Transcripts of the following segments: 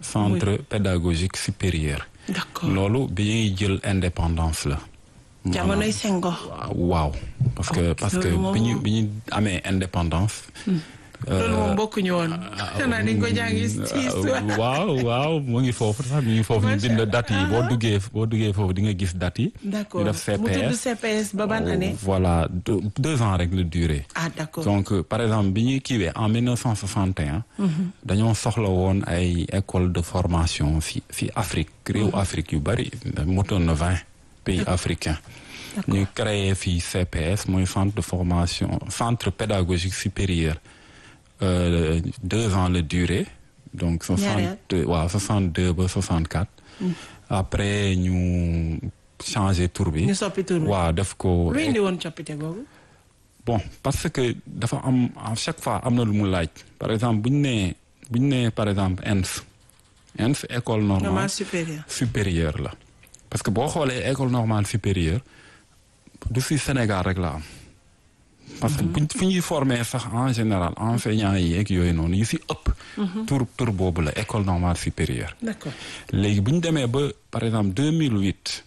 centre pédagogique supérieur. d'accord loolu bi ñuy jël indépendance la. jamonoy Senghor. waaw parce que Ok, parce que loolu moom- bi ñu bi ñu amee indépendance. loolu moom bokkuñu woon. xanaa dañ ko jàngi ci histoire. waaw waaw mu ngi foofu sax mi ngi foofu ñu Macha bind date yi boo Allah. duggee boo duggee foofu di nga gis date yi. d'accord ñu def mu tudd CPS. CPS ba ban année. voilà deux, deux ans rek la durée. ah d'accord donc euh, par exemple bi ñuy kiiwee en 1961. dañoo soxla woon ay école de formation fi fi Afrique réew Afrique yu bari motoon na vingt pays africains. ñu créé fii CPS mooy centre de formation centre pédagogique supérieur euh, deux ans la durée donc Ñaari at. soixante waaw soixante deux ba soixante quatre. après ñu changé tour bi. ñu soppi tur bi. waaw def ko. lu indi woon coppite googu. bon parce que dafa am à chaque fois am na lu mu laaj par exemple bu ñu nee bu ñu nee par exemple ENS ENS école normale normal supérieur. supérieure la parce que boo xoolee école normale supérieure du si Sénégal rek la am parce que buñ fu ñuy former sax en général enseignants yi ak yooyu noonu yu si ëpp tur tur boobu la école normale supérieure d'accord léegi bu ñu demee ba par exemple 2008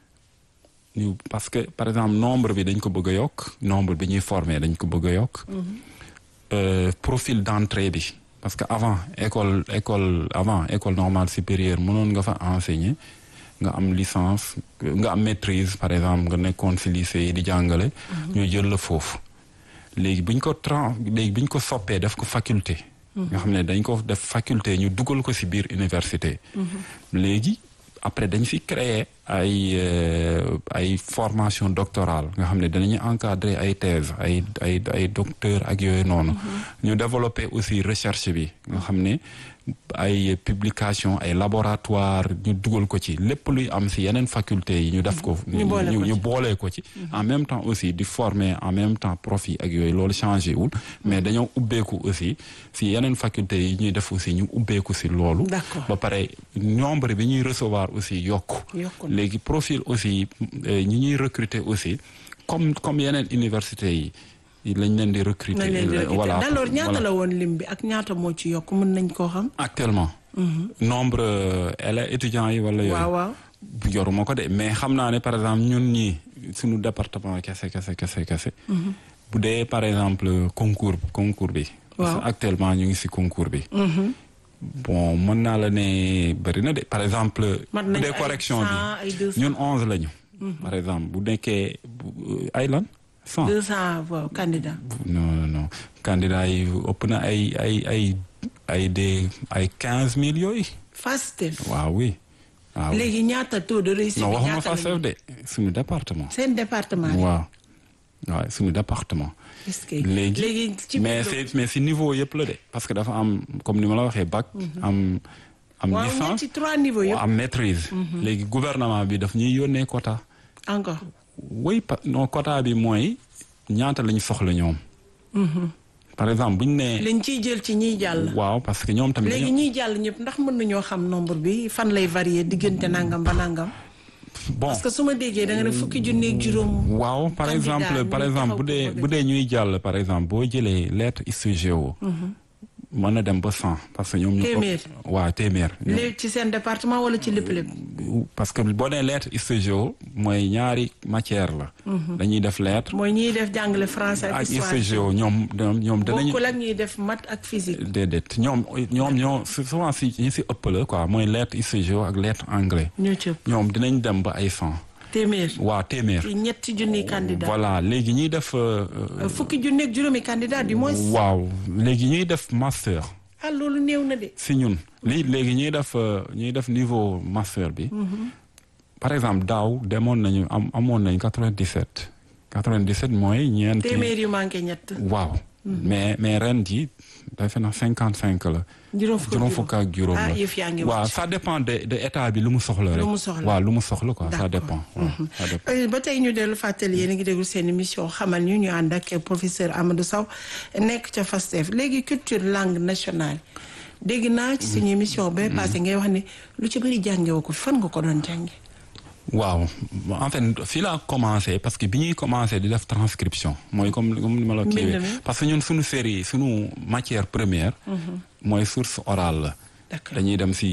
ñu parce que par exemple nombre bi dañ ko bëgg a yokk nombre bi ñuy former dañ ko bëgg a yokk. Euh, profil d'entrée bi parce que avant école école avant école normale supérieure mënoon nga fa enseigner nga am licence nga am maîtrise par exemple nga nekkoon ci lycée yi di jàngale. ñu jël la foofu. léegi bu ñu ko tran léegi bu ñu ko soppee def ko faculté. nga xam ne dañ ko def faculté ñu dugal ko ci biir université. léegi après dañ fi créer ay euh, ay formation doctorale nga xam ne danañu encadrer ay thèse ay ay ay docteur ak yooyu noonu. ñu développer aussi recherche bi nga xam ne ay publication ay laboratoire ñu dugal ko ci lépp luy am ci yeneen faculté yi ñu def ko. ñu boole ko ñu ci. boolee ko ci. en même temps aussi di former en même temps profit ak yooyu loolu changé wul. mais dañoo ubbeeku aussi ci yeneen faculté yi ñuy def aussi ñu ubbeeku ci loolu. D'accord. ba pare nombre bi ñuy recevoir aussi yokku. Yokku na. léegi profil aussi euh, ñi ñuy recruter aussi comme comme yeneen université yi lañ leen di recruter. nañ leen di recruter. voilà d'alors ñaata voilà. la woon lim bi ak ñaata moo ci yokk mën nañ koo xam. actuellement. nombre euh, élèves étudiants yi wala yooyu. waaw waaw. yoruma ko de mais xam naa ne par exemple ñun ñii suñu département kese kese kese kese. bu dee par exemple concours concours bi. parce que Waaw. actuellement ñu ngi ci concours bi. bon mën naa la ne bëri na de par exemple. Mat bu nañu dee ay correction 100, bi ay 200. ñun onze lañu. par exemple bu nekkee bu- ay lan cent. deux cent waaw candidat. non non non candidat yi ëpp na ay ay ay ay des ay quinze mille yooyu. FASTEF. waaw oui. waaw oui. léegi ñaata taux de réussite non bi waxuma ñaata fa la chef de suñu département. seen département yi. waaw waaw suñu département. est-ce que léegi léegi ci mais biir- c'est mais si niveau yëpp la de parce que dafa am comme ni ma la waxee bac. am am waaw licence ñetti trois niveaux yëpp am maîtrise. léegi gouvernement bi daf ñuy yónnee quota. encore. oui pa non quota bi mooy ñaata lañu soxla ñoom. par exemple bu ñu nee. lañ ciy jël ci ñiy jàll. waaw parce que ñoom tamit. léegi dañoo- ñiy jàll ñëpp ndax mën nañoo xam nombre bi fan lay varier diggante nangam ba nangam. bon parce que su ma déggee da nga ne fukki junni ak juróom. waaw par candidat exemple par ñuy exemple bu taxaw dee pour bu dee ñuy jàll par exemple boo jëlee lettre ISO mën na dem ba cent parce que ñoom ñu Téeméer. waaw téeméer ñoom- léegi ci seen département wala ci lépp lépp. parce que boo nee lettre ISO mooy ñaari matière la dañuy def lettre mooy ñiy def jàngale français ak ak histoire. ISO ñoom ñoom ñoom danañu bokkul ak ñuy def maths ak physique. déedéet ñoom ñoom ñoo souvent si ñi si ëpp la quoi mooy lettre ISO ak lettre anglais ñoo ci ëpp ñoom dinañ dem ba ay cent téeméer. waa téeméer ci ñetti junni candidat. voilà léegi ñuy def euh, euh, fukki junni ak juróomi candidat du moins. waaw léegi ñuy def master ah loolu néew na de. si ñun lii léegi ñuy def euh, ñuy def niveau master bi par exemple daaw demoon nañu am amoon nañ 97 97 mooy ñeenti téeméer yu manqué ñett. waaw mais mais ren ji defe na 55 la juróom fukk ak juróom fukk ak juróom ah la yëf yaa ngi waaw wàcc. ça dépend de de état bi lu mu soxla rek mu soxla. waaw lu mu soxla quoi ça D'accord. dépend waaw ça dépend Euh, ba tey ñu dellu fàttali yéen a ngi déglu seen émission xamal ñu ñu ànd ak professeur Amadou Sow nekk ca FASTEF léegi culture langue nationale dégg naa ci suñu émission ba passé ngay wax ne lu ci bëri jàngewoo ko fan nga ko doon jànge waaw en fait fii laa commencé parce que bi ñuy commencé di def transcription mooy comme comme ni ma la kiiwee Mbind mi. parce que ñun suñu série suñu matière première mooy source orale la d'accord dañuy dem si